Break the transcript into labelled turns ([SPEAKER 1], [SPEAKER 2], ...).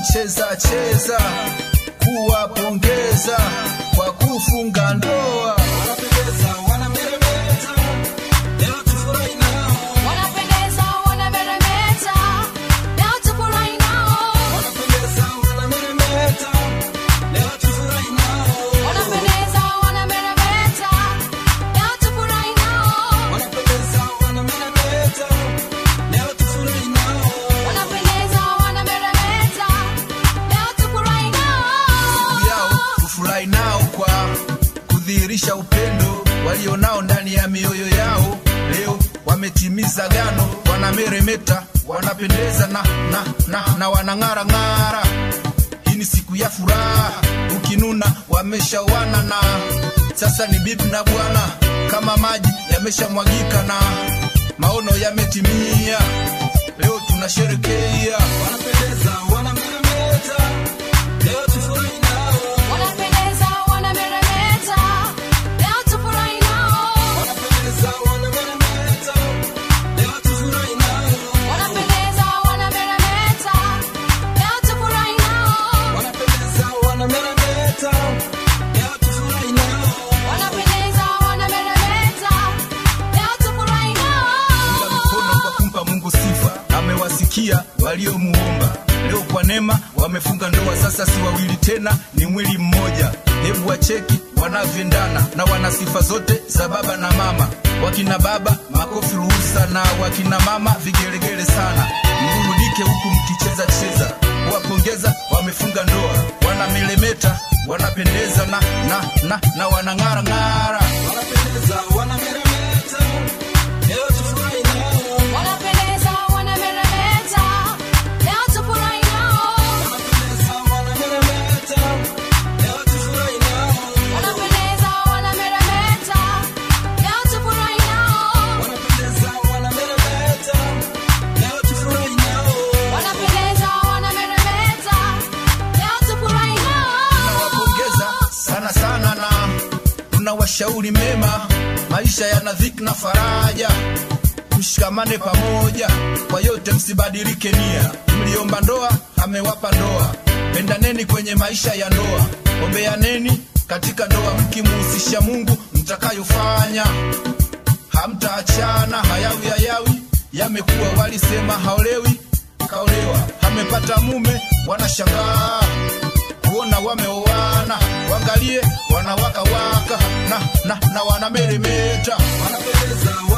[SPEAKER 1] wanacheza cheza kuwapongeza kwa kufunga ndoa.
[SPEAKER 2] Wanapendeza, wanameremeta, leo tufurahi nao.
[SPEAKER 3] Wanapendeza, wanameremeta, leo tufurahi nao.
[SPEAKER 2] Wanapendeza, wanameremeta, leo tufurahi nao.
[SPEAKER 3] Wanapendeza, wanameremeta, leo tufurahi nao.
[SPEAKER 2] Wanapendeza, wanameremeta, leo tufurahi nao.
[SPEAKER 3] Wanapendeza, wanameremeta, leo tufurahi nao.
[SPEAKER 1] yao kufurahi nao kwa kudhihirisha upendo walionao ndani ya mioyo yao. Leo wametimiza gano, wanameremeta, wanapendeza na, na, na, na wanang'ara ng'ara. Hii ni siku ya furaha, ukinuna wameshawana na sasa ni bibi na bwana, kama maji yameshamwagika na maono yametimia. Leo tunasherekea
[SPEAKER 2] Wanapendeza, wanameremeta, leo tufurahi nao.
[SPEAKER 3] Wanapendeza, wanameremeta, leo tufurahi nao.
[SPEAKER 2] Wanapendeza, wanameremeta, leo tufurahi nao.
[SPEAKER 3] Wanapendeza, wanameremeta, leo tufurahi nao.
[SPEAKER 2] Wanapendeza, wanameremeta, leo tufurahi nao.
[SPEAKER 3] Wanapendeza, wanameremeta, leo tufurahi nao.
[SPEAKER 1] mkono kwa kumpa Mungu sifa, amewasikia waliomuomba. Leo kwa neema wamefunga ndoa, sasa si wawili tena, ni mwili mmoja. Hebu wacheki wanavyoendana na wana sifa zote za baba na mama. Wakina baba makofi ruhusa, na wakina mama vigelegele sana. Mburudike huku mkicheza cheza, kuwapongeza wamefunga ndoa, wanamelemeta, wanapendeza na, na, na, na wanang'ara ng'ara.
[SPEAKER 2] Wanapendeza, wanameremeta, leo tufurahi nao.
[SPEAKER 3] Wanapendeza, wanameremeta, leo tufurahi nao.
[SPEAKER 2] Wanapendeza, wanameremeta, leo tufurahi nao.
[SPEAKER 3] Wanapendeza, wanameremeta, leo tufurahi nao.
[SPEAKER 2] Wanapendeza, wanameremeta, leo tufurahi nao.
[SPEAKER 3] Wanapendeza, wanameremeta, leo tufurahi nao.
[SPEAKER 1] tunawapongeza sana sana na tunawashauri mema, maisha yana dhiki na faraja, mshikamane pamoja, kwa yote msibadilike nia. Mliomba ndoa, amewapa ndoa, pendaneni kwenye maisha ya ndoa, ombeaneni katika ndoa, mkimuhusisha Mungu mtakayofanya hamtaachana. Hayawi hayawi yamekuwa, walisema haolewi kaolewa, amepata mume, wanashangaa kuona wameoana, wangalie wanawaka waka na, na, na wanameremeta
[SPEAKER 2] Wanapendeza,